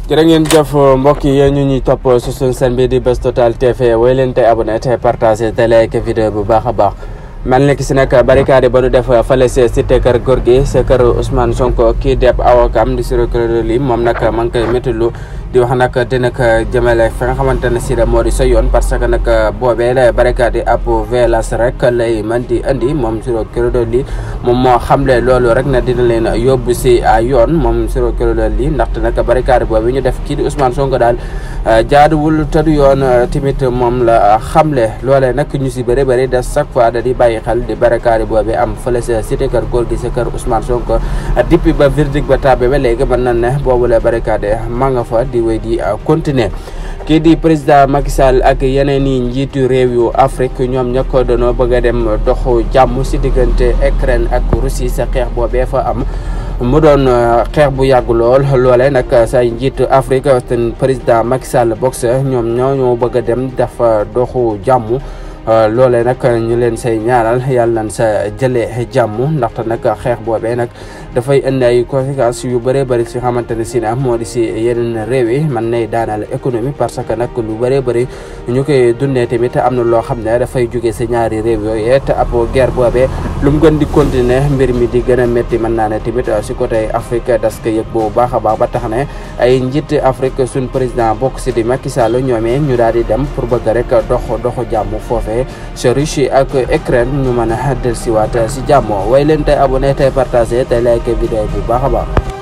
jërë ngeen jëf mbokk yi yéen ñu ñuy topp su suñu seen bi di Buzz Total TV way leen tey abonné te partagé te like vidéo bu baax a baax mel ni ki si nag barricade ba nu def fale si cité kër góor gi sa kër Ousmane Sonko kii depp awakam di Ciré Clédor Ly moom nag ma ngi koy méttilu di wax nag dina ko jëmale fi nga xamante ne si moo di sa yoon parce que nag boobee la barricade ab violence rek lay mën di andi moom Ciré Clédor Ly moom moo xamle loolu rek na dina leen yóbbu si yoon moom Ciré Clédor Ly ndaxte nag barricade boobu ñu def kii di Ousmane Sonko daal jaaduwul tëdu yoon tamit moom la xamle loolee nag ñu si bëri bëri de chaque fois da di bàyyi xel di barricade boobu am fële sa cité kër góor gi sa kër Ousmane Sonko depuis ba verdict ba tàbbe ba léegi mën na ne boobu la barricade ma nga fa di wéy di continuer kii di président Macky Sall ak yeneen i njiitu réew yu Afrique ñoom ña ko doonoo bëgg a dem doxu jàmm si diggante Ukraine ak Russie sa xeex boobee fa am mu doon xeex bu yàgg lool loole nag say njiitu Afrique te président Macky Sall boxe ñoom ñoo ñoo bëgg a dem dafa doxu jàmm loole nag ñu leen say ñaanal yàlla nañ sa jëlee jàmm ndaxte nag xeex boobee nag dafay indi ay conséquences yu bëree bëri si xamante ne si na moo di si yeneen réew yi man nay daanal économie parce que nag lu bëree bëri ñu koy dundee tamit am na loo xam ne dafay jóge si ñaari réew yooyu te ab guerre boobee lu mu gën di continuer mbir mi di gën a métti mën naa ne tamit si côté Afrique das ko yëg bu baax a baax ba tax ne ay njiit Afrique suñ président bokk si di Macky Sall ñoomee ñu daal di dem pour bëgg rek dox doxu jàmm foofee si Russie ak Ukraine ñu mën a dellusiwaat si jàmm way leen tey abonné tey partagé tey like vidéo bu baax a baax